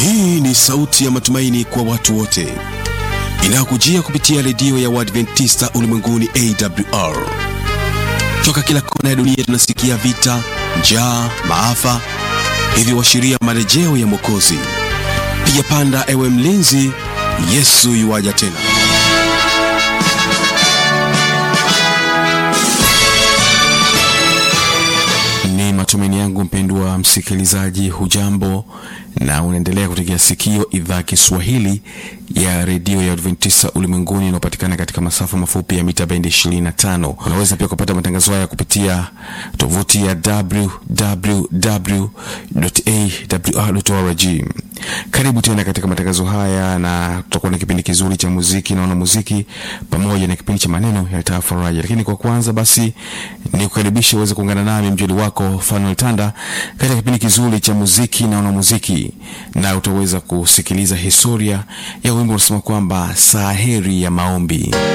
Hii ni sauti ya matumaini kwa watu wote inayokujia kupitia redio ya Waadventista ulimwenguni AWR. Toka kila kona ya dunia tunasikia vita, njaa, maafa, hivyo washiria marejeo ya Mwokozi. Piga panda, ewe mlinzi, Yesu yuwaja tena. Ni matumaini yangu mpendwa msikilizaji, hujambo na unaendelea kutegea sikio idhaa Kiswahili ya redio ya Adventista ulimwenguni inayopatikana katika masafa mafupi ya mita bendi 25. Unaweza pia kupata matangazo haya kupitia tovuti ya www.awr.org. Karibu tena katika matangazo haya, na tutakuwa na kipindi kizuri cha muziki naona muziki pamoja na kipindi cha maneno ya tafaraja. Lakini kwa kwanza basi ni kukaribisha uweze kuungana nami mjoli wako Fanuel Tanda katika kipindi kizuri cha muziki naona muziki, na utaweza kusikiliza historia ya wimbo unasema kwamba saa heri ya maombi.